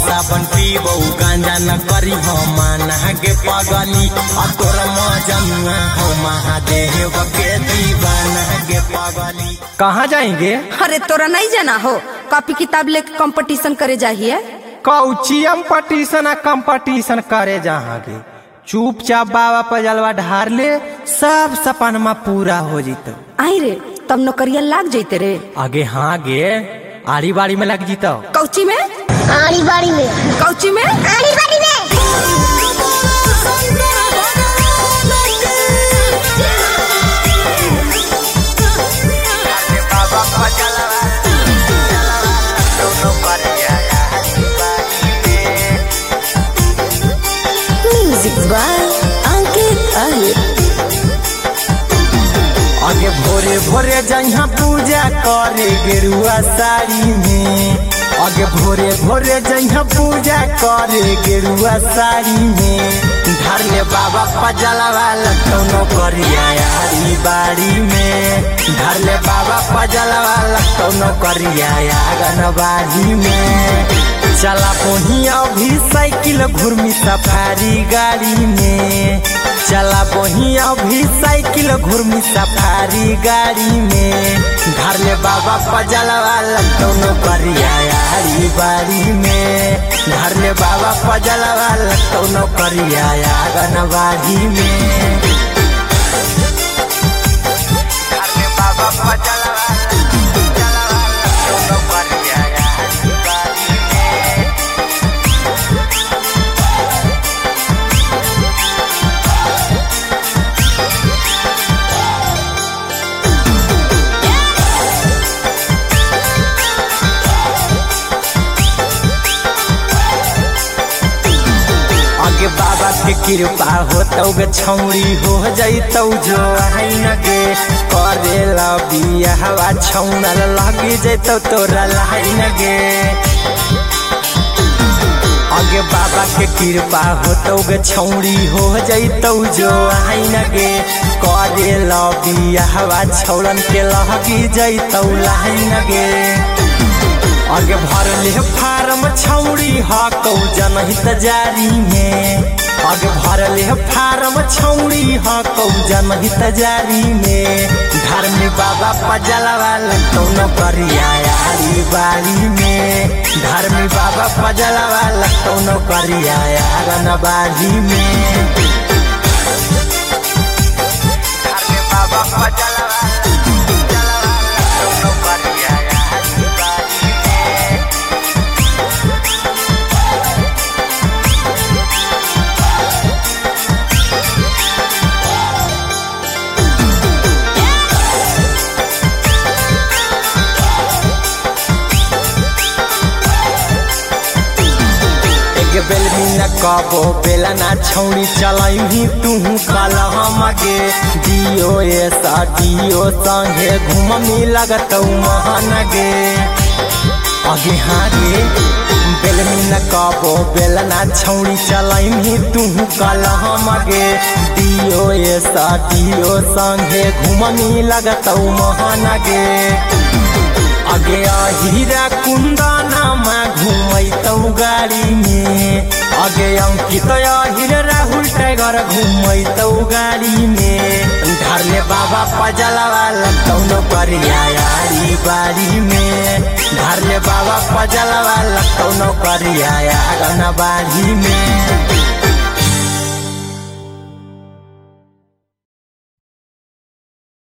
साबन पीबो गांजा न करी हो माना के पगली आ तोर मजनुआ हो महादेव के दीवाना के पगली कहाँ जाएंगे अरे तोरा नहीं जाना हो कॉपी किताब लेके कंपटीशन करे जाहिए कौचियम पटीशन आ कंपटीशन करे जहाँगे चुपचाप बाबा पर जलवा ढार ले सब सपनमा पूरा हो जितो आई रे तब नौकरिया लाग जैते रे आगे हाँ गे आड़ी बाड़ी में लग जीतो कौची में आड़ी बाड़ी में कौची में आड़ी बाड़ी में म्यूजिक बाय अंकित अहिर आगे भोरे भोरे जहाँ पूजा करे गेरुआ साड़ी में आगे भोरे भोरे जहाँ पूजा करे गेरुआ साड़ी में धर ले बाबा पजलवा लखनऊ करिया यारी बाड़ी में धर ले बाबा पजलवा लखनऊ करिया आंगनबाड़ी में चला पोही अभी साइकिल घुर्मी सफारी गाड़ी में चला पोही अभी साइकिल घुर्मी सफारी गाड़ी में घर ले बाबा पजलवा लखनऊ करिया यारी बाड़ी में घर ले बाबा पजलवा लखनऊ करिया आंगनबाड़ी में घर ले बाबा पजलवा लखनऊ करिया यारी बाड़ी में आगे बाबा के कृपा होतौ गे छौरी हो जैतौ जो आइन गे करेला बियाहवा छौनल लगी जैतौ तोरा लाइन गे आगे बाबा के कृपा होतौ गे छौरी हो जैतौ जो आइन गे करेला बियाहवा छौरन के लगी जैतौ लाइन गे आगे भरले फार्म छौड़ी हकौ जनहित जारी में आगे भरले फार्म छौड़ी हकौ जनहित जारी में घर में बाबा पजलवा कौन करिया यारी बारी में घर में बाबा पजलवा कौन करिया यारन बारी में घर में बाबा पजलवा कौन करिया यारी बारी में एक बेल न कबो बेला ना छौड़ी चलही तू कल हमगे दियो ऐसा दियो संगे घूममी लगतौ महान गे आगे हाँ गे बेल न कबो बेला ना छौड़ी चलही तू कल हमगे दियो ऐसा दियो संगे घूममी लगतौ महान गे आगे हीरा कुंदनमा घुमैतौ गाडी में आगे अंकित हिर राहुल टाइगर घुमैतौ गाडी में धरले बाबा पजलवा लखनऊ करिया यारी बारी में धरले बाबा पजलवा लखनऊ करिया आंगन बाड़ी में